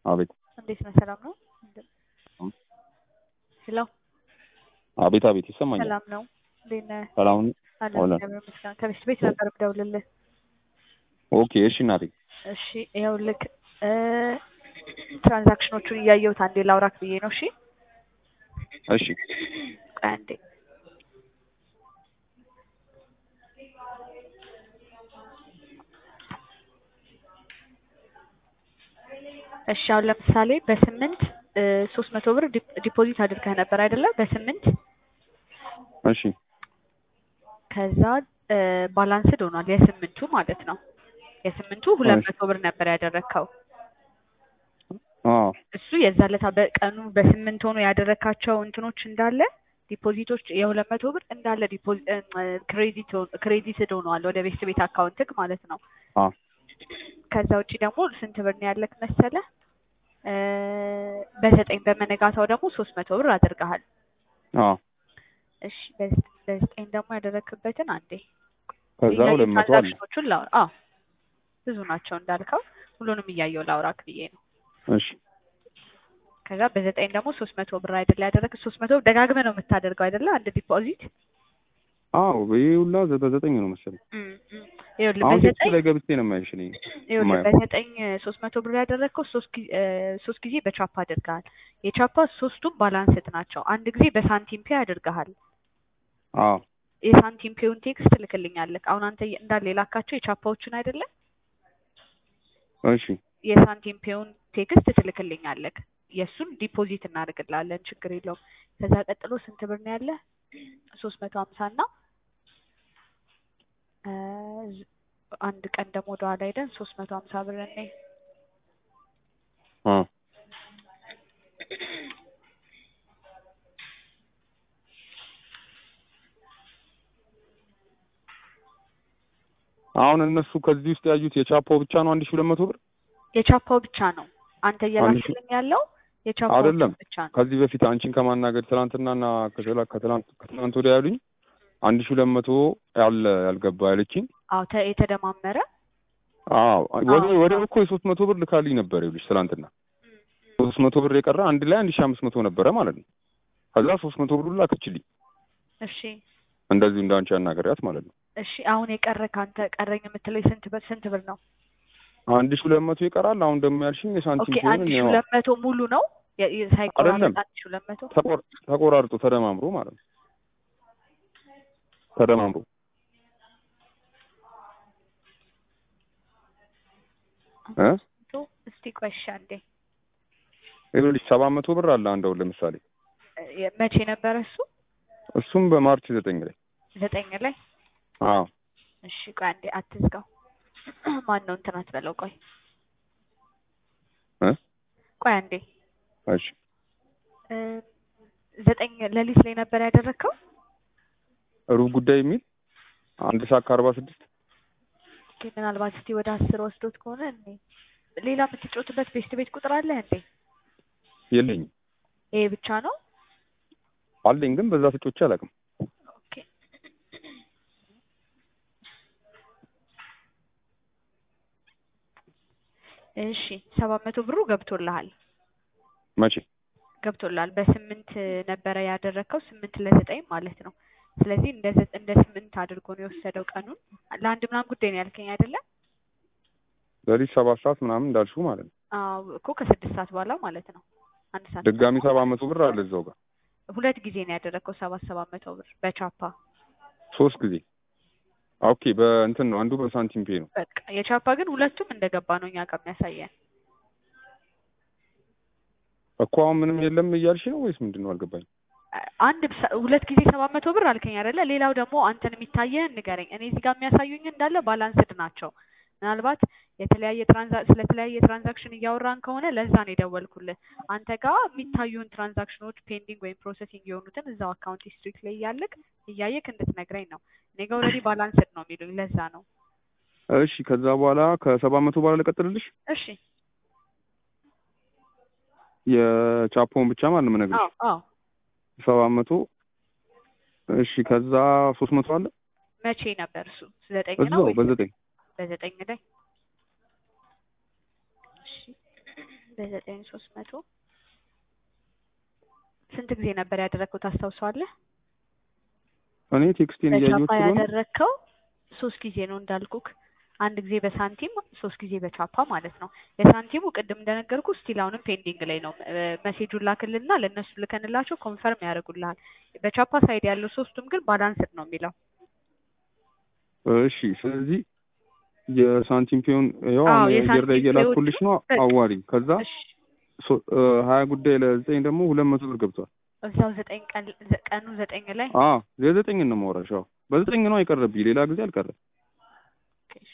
አቤት እንዴት ነህ? ሰላም ነው? ሄሎ አቤት አቤት ይሰማኛል። ሰላም ነው? እንዴት ነህ? ሰላም ነው? አለን አለን። እግዚአብሔር ይመስገን። ከቤት ቤት ነበር የምደውልልህ። ኦኬ እሺ እናቴ እሺ ይኸውልህ እ ትራንዛክሽኖቹን እያየሁት አንዴ ላውራክ ብዬ ነው። እሺ እሺ ቆይ አንዴ እሺ አሁን ለምሳሌ በስምንት ሶስት መቶ ብር ዲፕ- ዲፖዚት አድርገህ ነበር አይደለ? በስምንት እሺ ከዛ ባላንስድ ሆኗል የስምንቱ ማለት ነው። የስምንቱ ሁለት መቶ ብር ነበር ያደረግከው። አዎ እሱ የዛለታ በቀኑ በስምንት ሆኖ ያደረካቸው እንትኖች እንዳለ ዲፖዚቶች የሁለት መቶ ብር እንዳለ ክሬዲት ክሬዲትድ ሆነዋል ወደ ቤት ቤት አካውንትክ ማለት ነው። አዎ ከዛ ውጭ ደግሞ ስንት ብር ነው ያለክ መሰለ? እ በዘጠኝ በመነጋታው ደግሞ ሶስት መቶ ብር አድርገሃል። አዎ እሺ በዝ- በዘጠኝ ደግሞ ያደረክበትን አንዴ ከዛ እያየሁ ሁለት መቶ አለ ትራንዛክሽኖቹን ላውራ። አዎ ብዙ ናቸው እንዳልከው ሁሉንም እያየሁ ላውራክ ብዬ ነው። እሺ ከዛ በዘጠኝ ደግሞ ሶስት መቶ ብር አይደለ ያደረግ ሶስት መቶ ደጋግመህ ነው የምታደርገው አይደለ አንድ ዲፖዚት አዎ ይሄ ሁላ ዘ- በዘጠኝ ነው መሰለኝ። እም፣ እም። ይኸውልህ አሁን ቴክስት በዘጠኝ ላይ ገብቼ ነው የማይሽ እኔ ይኸውልህ የማየው። በዘጠኝ ሶስት መቶ ብር ያደረግከው ሶስት ጊዜ ሶስት ጊዜ በቻፓ አድርገሃል። የቻፓ ሶስቱም ባላንስድ ናቸው። አንድ ጊዜ በሳንቲም ፔ አድርገሃል። አዎ የሳንቲም ፔውን ቴክስት ትልክልኛለህ። አሁን አንተ እንዳለ የላካቸው የቻፓዎችን አይደለ እሺ የሳንቲም ፔውን ቴክስት ትልክልኛለህ። የእሱን ዲፖዚት እናደርግልሃለን፣ ችግር የለውም። ከዛ ቀጥሎ ስንት ብር ነው ያለ? ሶስት መቶ ሀምሳ እና እ ዝ- አንድ ቀን ደግሞ ወደኋላ ሄደን ሶስት መቶ ሀምሳ ብር እኔ አዎ አሁን እነሱ ከዚህ ውስጥ ያዩት የቻፓው ብቻ ነው አንድ ሺህ ሁለት መቶ ብር የቻፓው ብቻ ነው አንተ አንድ ሺህ- እየላክልኝ ያለው የቻፓው አይደለም። ብቻ ነው። ከዚህ በፊት አንቺን ከማናገር ትናንትናና ከትላ- ከትላንት ከትናንት ወዲያ ያሉኝ አንድ ሺህ ሁለት መቶ ያለ ያልገባ ያለችኝ አዎ ተ- የተደማመረ አዎ ወደ አዎ። ወደ እኮ የሶስት መቶ ብር ልካልኝ ነበር ይኸውልሽ ትናንትና ሶስት መቶ ብር የቀረ አንድ ላይ አንድ ሺህ አምስት መቶ ነበረ ማለት ነው። ከዛ ሶስት መቶ ብር ላከችልኝ እሺ እንደዚሁ እንዳንቺ ያናገሪያት ማለት ነው። እሺ አሁን የቀረ ከአንተ ቀረኝ የምትለኝ ስንት ብር ስንት ብር ነው? አንድ ሺህ ሁለት መቶ ይቀራል። አሁን ደግሞ ያልሽኝ የሳንቲም ኦኬ ሲሆን አንድ ሺህ ሁለት መቶ ሙሉ ነው የ- የ- ሳይቆራረጥ አይደለም። አንድ ሺህ ሁለት መቶ ተቆር- ተቆራርጦ ተደማምሮ ማለት ነው። ተደማምሮ እ መቶ እስቲ ቆይ እሺ አንዴ ይኸውልሽ ሰባት መቶ ብር አለ አንድ አሁን ለምሳሌ እ መቼ ነበረ እሱ? እሱም በማርች ዘጠኝ ላይ ዘጠኝ ላይ አዎ እሺ ቆይ አንዴ አትዝጋው። ማን ነው እንትን አትበለው። ቆይ እ ቆይ አንዴ እሺ እ ዘጠኝ ሌሊት ላይ ነበር ያደረግከው? ሩብ ጉዳይ የሚል አንድ ሰዓት ከአርባ ስድስት ኦኬ ምናልባት እስቲ ወደ አስር ወስዶት ከሆነ እኔ ሌላ የምትጫወትበት ቤስት ቤት ቁጥር አለ እንዴ? የለኝም ይሄ ብቻ ነው? አለኝ ግን በዛ ስጮቼ አላውቅም። ኦኬ እሺ ሰባት መቶ ብሩ ገብቶልሃል መቼ ገብቶልሃል። በስምንት ነበረ ያደረግከው ስምንት ለዘጠኝ ማለት ነው። ስለዚህ እንደ ዘ- እንደ ስምንት አድርጎ ነው የወሰደው ቀኑን። ለአንድ ምናምን ጉዳይ ነው ያልከኝ አይደለ? ሌሊት ሰባት ሰዓት ምናምን እንዳልሽው ማለት ነው። አዎ እኮ ከስድስት ሰዓት በኋላ ማለት ነው። አንድ ሰዓት ድጋሚ ሰባት መቶ ብር አለ እዛው ጋር ሁለት ጊዜ ነው ያደረግከው ሰባት ሰባት መቶ ብር በቻፓ ሶስት ጊዜ ኦኬ። በእንትን ነው አንዱ በሳንቲም ፔ ነው። በቃ የቻፓ ግን ሁለቱም እንደገባ ነው እኛ ጋር የሚያሳየን። እኮ አሁን ምንም የለም እያልሽ ነው ወይስ ምንድን ነው አልገባኝም። አንድ ሰ- ሁለት ጊዜ ሰባት መቶ ብር አልከኝ አይደለ? ሌላው ደግሞ አንተን የሚታየህን ንገረኝ። እኔ እዚህ ጋር የሚያሳዩኝ እንዳለ ባላንስድ ናቸው። ምናልባት የተለያየ ትራንዛ ስለተለያየ ትራንዛክሽን እያወራን ከሆነ ለዛ ነው የደወልኩልህ። አንተ ጋር የሚታዩን ትራንዛክሽኖች ፔንዲንግ ወይም ፕሮሰሲንግ የሆኑትን እዛው አካውንት ሂስትሪክ ላይ እያለቅ እያየክ እንድትነግረኝ ነው። እኔ ጋር ኦልሬዲ ባላንስድ ነው የሚሉኝ፣ ለዛ ነው። እሺ ከዛ በኋላ ከሰባት መቶ በኋላ ልቀጥልልሽ እሺ የቻፖን ብቻ ማለት ነው የምነግርሽ አዎ አዎ። ሰባት መቶ እሺ ከዛ ሶስት መቶ አለ መቼ ነበር እሱ? ዘጠኝ ነው እዛው ወይስ በዘጠኝ በዘጠኝ ላይ? እሺ በዘጠኝ ሶስት መቶ ስንት ጊዜ ነበር ያደረግከው ታስታውሰዋለህ? እኔ ቴክስቴን እያየሁት በቻፓ ስለሆነ ያደረግከው ሶስት ጊዜ ነው እንዳልኩክ፣ አንድ ጊዜ በሳንቲም ሶስት ጊዜ በቻፓ ማለት ነው። የሳንቲሙ ቅድም እንደነገርኩ ስቲል አሁንም ፔንዲንግ ላይ ነው። መሴጁን ላክልና ለእነሱ ልከንላቸው ኮንፈርም ያደርጉልሃል። በቻፓ ሳይድ ያለው ሶስቱም ግን ባላንስድ ነው የሚለው። እሺ ስለዚህ የሳንቲም ፒዮን ያው አዎ፣ አሁን የአየር ላይ የሳንቲም እየላኩልሽ ነው በቃ። አዋሪ ከዛ እሺ ሶ- እ ሀያ ጉዳይ ለዘጠኝ ደግሞ ሁለት መቶ ብር ገብቷል። እዛው ዘጠኝ ቀን ዘ- ቀኑ ዘጠኝ ላይ አ የዘጠኝ ነው የማወራሽ። አዎ በዘጠኝ ነው አይቀርብኝ፣ ሌላ ጊዜ አልቀረም። እሺ፣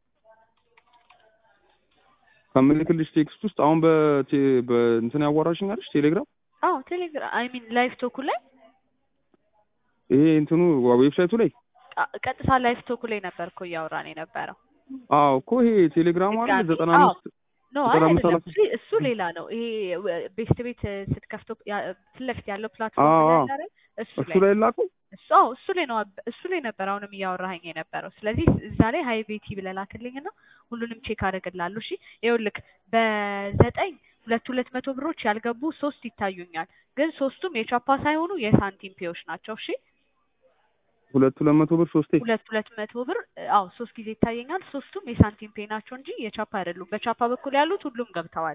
ከምልክልሽ ቴክስት ውስጥ አሁን በቴ በእንትን ያዋራሽኝ አለሽ ቴሌግራም አዎ ቴሌግራም አይ ሚን ላይቭ ቶኩ ላይ ይሄ እንትኑ ዌብሳይቱ ላይ አ- ቀጥታ ላይቭ ቶኩ ላይ ነበር እኮ እያወራን የነበረው። አዎ እኮ ይሄ ቴሌግራሙ አለ ድጋሚ፣ ዘጠና አዎ። አምስት ኖ ዘጠና አይ አምስት አይደለም፣ ሰላሳ እሱ እሱ ሌላ ነው። ይሄ ወ- ቤስት ቤት ስትከፍተው ያ- ፊት ለፊት ያለው ፕላትፎርም አዎ፣ ላይ አዎ። አለ አይደል? እሱ እሱ ላይ ላይ ላኩ። እሱ አዎ እሱ ላይ ነው አብ- እሱ ላይ ነበር አሁንም እያወራኸኝ የነበረው። ስለዚህ እዛ ላይ ሀይ ቤቲ ብለህ ላክልኝና ሁሉንም ቼክ አደርግልሃለሁ። እሺ ይኸውልህ በዘጠኝ ሁለት ሁለት መቶ ብሮች ያልገቡ ሶስት ይታዩኛል፣ ግን ሶስቱም የቻፓ ሳይሆኑ የሳንቲም ፔዎች ናቸው። እሺ ሁለት ሁለት መቶ ብር ሶስቴ ሁለት ሁለት መቶ ብር አዎ ሶስት ጊዜ ይታየኛል። ሶስቱም የሳንቲም ፔ ናቸው እንጂ የቻፓ አይደሉም። በቻፓ በኩል ያሉት ሁሉም ገብተዋል።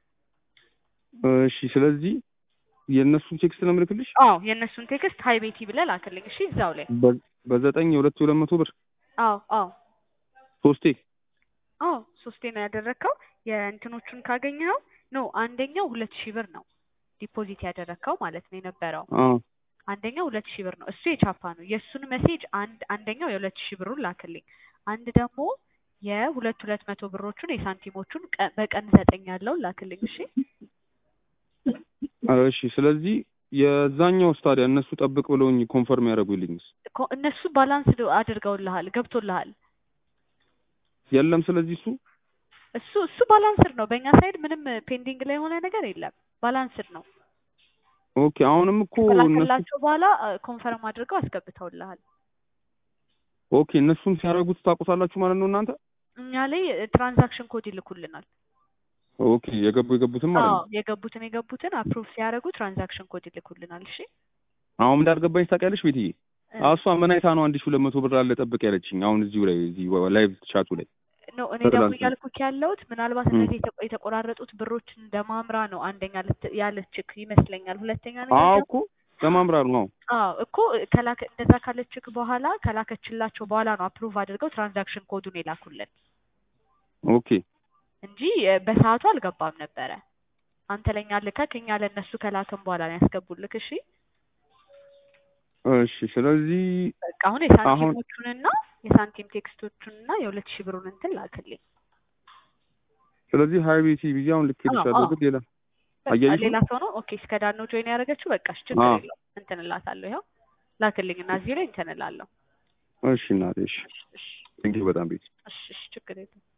እሺ ስለዚህ የእነሱን ቴክስት ነው የምልክልሽ አዎ የእነሱን ቴክስት ሀይ ቤቲ ብለህ ላክልኝ። እሺ እዛው ላይ በ- በዘጠኝ የሁለት ሁለት መቶ ብር አዎ አዎ ሶስቴ አዎ ሶስቴ ነው ያደረግከው። የእንትኖቹን ካገኘኸው ኖ አንደኛው ሁለት ሺህ ብር ነው ዲፖዚት ያደረግከው ማለት ነው የነበረው። አ አንደኛው ሁለት ሺህ ብር ነው እሱ የቻፓ ነው። የእሱን ሜሴጅ አንድ አንደኛው የሁለት ሺህ ብሩን ላክልኝ። አንድ ደግሞ የሁለት ሁለት መቶ ብሮቹን የሳንቲሞቹን ቀ- በቀን ዘጠኝ ያለውን ላክልኝ። እሺ እሺ ስለዚህ የዛኛው ስታዲያ እነሱ ጠብቅ ብለውኝ ኮንፈርም ያደርጉልኝስ ኮ- እነሱ ባላንስ አድርገውልሃል ገብቶልሃል። የለም ስለዚህ እሱ እሱ እሱ ባላንስድ ነው። በእኛ ሳይድ ምንም ፔንዲንግ ላይ የሆነ ነገር የለም። ባላንስድ ነው። ኦኬ አሁንም እኮ እነሱ ከላከላቸው በኋላ ኮንፈርም አድርገው አስገብተውልሃል። ኦኬ እነሱን ሲያደርጉት ታውቁታላችሁ ማለት ነው እናንተ እኛ ላይ ትራንዛክሽን ኮድ ይልኩልናል። ኦኬ የገቡ የገቡትም ማለት አዎ ነው የገቡትን የገቡትን አፕሩቭ ሲያደርጉ ትራንዛክሽን ኮድ ይልኩልናል። እሺ አሁን እንዳልገባኝ ታውቂያለሽ ቤትዬ እ፣ እሷ ምን አይታ ነው አንድ ሺህ ሁለት መቶ ብር አለ ጠብቅ ያለችኝ አሁን እዚሁ ላይ እዚህ ላይቭ ቻቱ ላይ ኖ እኔ ደግሞ ትላንት ነው። እያልኩክ ያለሁት ምናልባት እ። እነዚህ የተቆ- የተቆራረጡት ብሮች እንደ ማምራ ነው አንደኛ ልት- ያለችክ ይመስለኛል። ሁለተኛ ነገር አዎ ደግሞ እኮ ለማምራር ነው አዎ እኮ ከላከ እንደዛ ካለችክ በኋላ ከላከችላቸው በኋላ ነው አፕሩቭ አድርገው ትራንዛክሽን ኮዱን የላኩልን ኦኬ እንጂ እ፣ በሰዓቱ አልገባም ነበረ። አንተ ለኛ ልከክ እኛ ለእነሱ ከላክን በኋላ ነው ያስገቡልክ። እሺ እሺ ስለዚህ በቃ አሁን የሳንቲሞቹንና የሳንቲም ቴክስቶቹንና የሁለት ሺህ ብሩን እንትን ላክልኝ። ስለዚህ ሀይ ቤቲ ብዬ አሁን ልኬልሻለሁ አዎ፣ ግን ሌላ በቃ አያይዙ? ሌላ ሰው ነው። ኦኬ እስከ ዳር ነው ጆይን ያደረገችው። በቃ እሺ ችግር አዎ። የለውም እንትን እላታለሁ። ይኸው ላክልኝ እና እዚህ ላይ እንትን እላለሁ። እሺ እናቴ እሺ እሺ እሺ ቴንኪው በጣም ቤት እሺ እሺ ችግር የለውም።